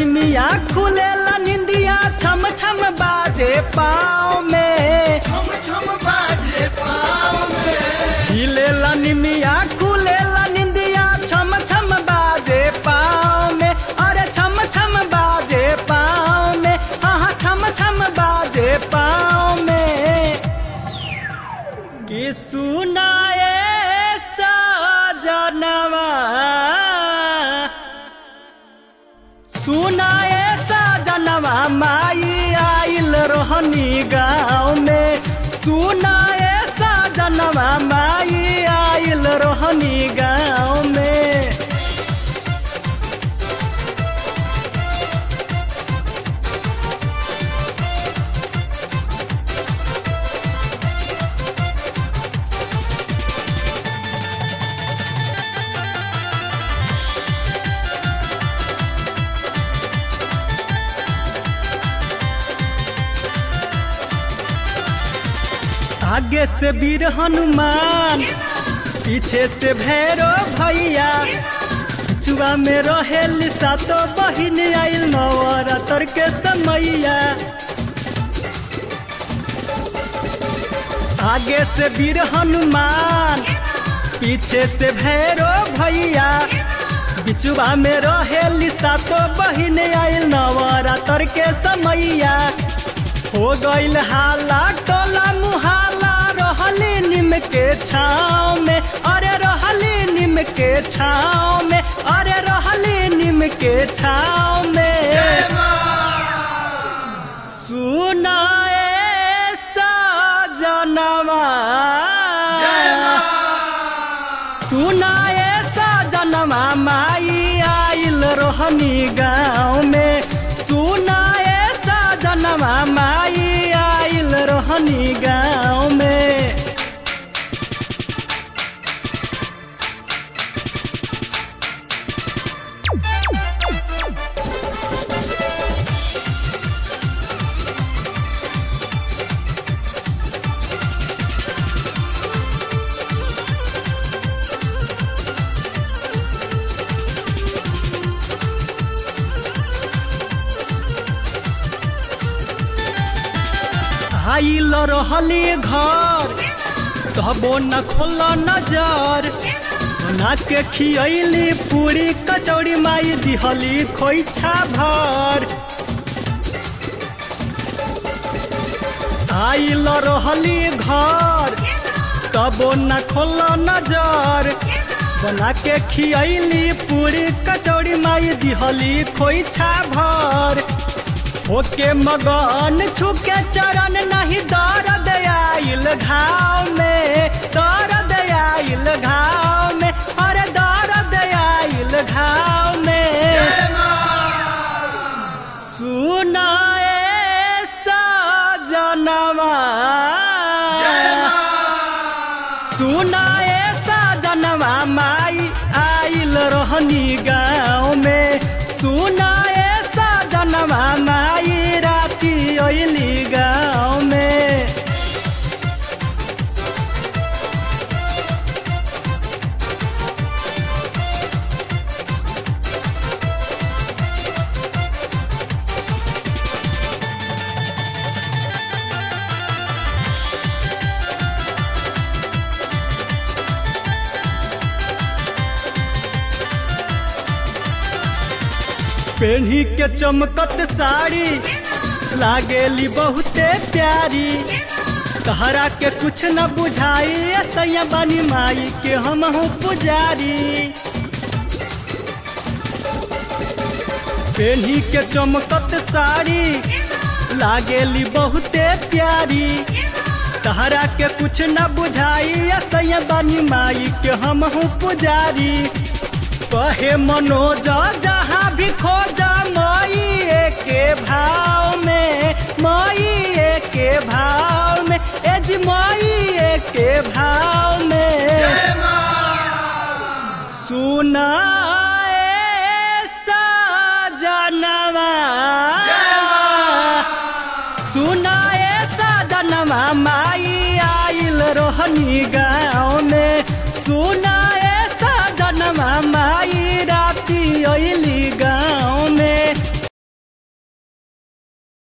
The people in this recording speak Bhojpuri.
निमिया खुलेला निंदिया छम छम बाजे पाँव में छम छम बाजे पाँव में हिलेला निमिया खुलेला निंदिया छम छम बाजे पाँव में अरे छम छम बाजे पाँव में हाँ छम छम बाजे पाँव में कि सुनाए सजनवा सुनाए सजनवा माई आइल रोहनी गाँव में सुनाए सजनवा माई आइल रोहनी गाँव में आगे से वीर हनुमान पीछे से भैरो भैया पिछुआ में रहेल सातो बहिन आइल नवरात्र के समैया आगे से वीर हनुमान पीछे से भैरो भैया बिचुआ में रहेल सातो बहिन आइल नवरात्र के समैया हो गईल हाला टोला मुहाला रहली निम के छाँव में अरे रहली निम के छाँव में अरे रहली निम के छाँव में सुनाए सजनवा सुनाए सजनवा माई आइल रोहनी गाँव में सुनाए सजनवा माई आइल रोहनी गाँव में आइल रहली घर तबो न खोल नजर बना के खियली पूरी कचौड़ी माई दिहली खोइछा भर आइल रहली घर तबो न खोल नजर बना के खियली पूरी कचौड़ी माई दिहली खोइछा भर होके मगन छुके चरण नहीं दर्द आइल घाव में दर्द आइल घाव में अरे दर्द आइल घाव में सुनाए सजनवा सुनाए सजनवा माई आइल रोहनी गाँव में सुनाए सजनवा माई राती ओइली गाँव में पेन्ही के चमकत साड़ी लागेली बहुते प्यारी तहरा के कुछ न बुझाई सैया बानी माई के हम हूँ पुजारी पेन्ही के चमकत साड़ी लागेली बहुते प्यारी तहरा के कुछ न बुझाई सैया बानी माई के हम हूँ पुजारी कहे मनोज जहाँ भी खोजा मई के भाव में मई के भाव में एज मई के भाव में सुनाए सजनवा सुनाए सजनवा माई आइल रोहनी गा